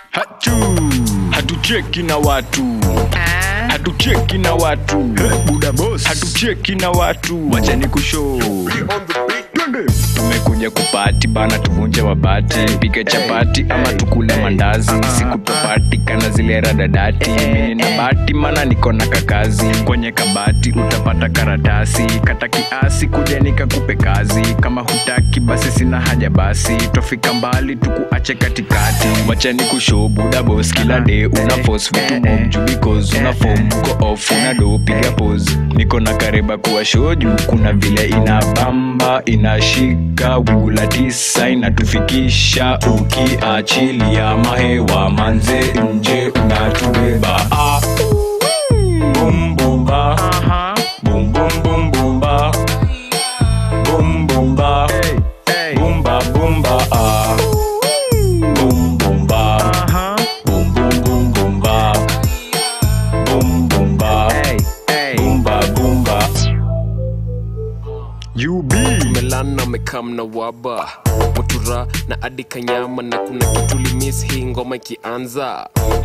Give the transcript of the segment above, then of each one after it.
hachu hatucheki na watu hatucheki na watu buda boss hatucheki na watu wachani kushow tumekuja kupati bana tuvunje mabati pike chapati ama tukule mandazi siku topati kana zile radadati mini na bati mana niko na kakazi kwenye kabati utapata karatasi kata kiasi kuja nikakupe kazi kama hutaki basi sina haja basi twafika mbali tukuache katikati wachani kushow buda boss kila day una force vitu mob juu because una form uko off una do piga pose niko na kariba kuwa show juu kuna vile inabamba inashika wingu la tisa inatufikisha ukiachilia mahewa manze nje unatubeba ah. Bum, bum, ba. Bum, bum, bum, bum, ba. Bum, bum, ba. Bum, ba, bum, ba, ah. Bum, bum, ba. Bum, bum, bum, bum, ba. Bum, bum, ba. Bum, ba, bum, ba. UB melana mekam na waba mutura na adi kanyama na kuna kitu limis hii ngoma ikianza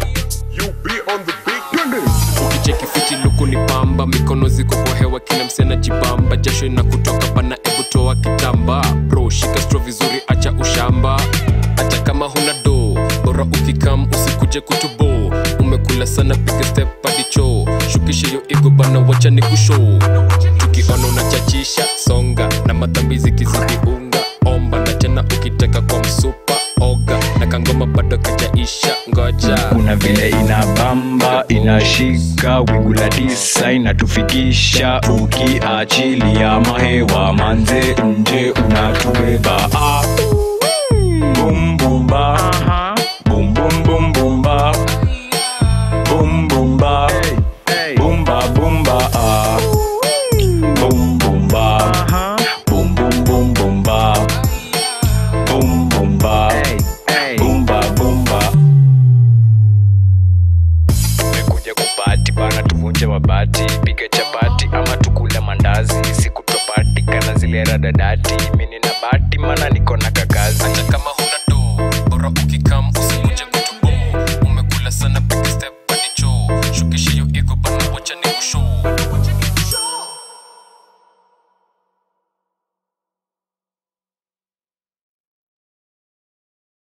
ukicheki fiti luku ni pamba mikono ziko kwa hewa kila msena jibamba jasho ina kutoka bana ebutoa kitamba bro shika stro vizuri acha ushamba acha kama huna do bora ukikam usikuje kutubo umekula sana piga step hadi choo shukisha yo igo bana wacha ni kushow tukiona unachachisha songa na madhambi zikizidi unga omba na tena ukitaka kwa msupa oga na kangoma bado kajaisha ngoja kuna vile inabamba inashika wingu la tisa inatufikisha ukiachilia mahewa manze nje unatubeba ah. Bum, bum, ba. Bum, bum, bum, bum, ba. Bum, bum, ba. Bum, ba, bum, ba, ah. Bum, bum, ba. Bum, bum, bum, bum, ba. Bum, bum, ba. Bum, ba, bum, ba. tumekuja kupati bana tuvunje mabati pige chapati ama tukule mandazi siku topati kana zile radadati mini na bati mana niko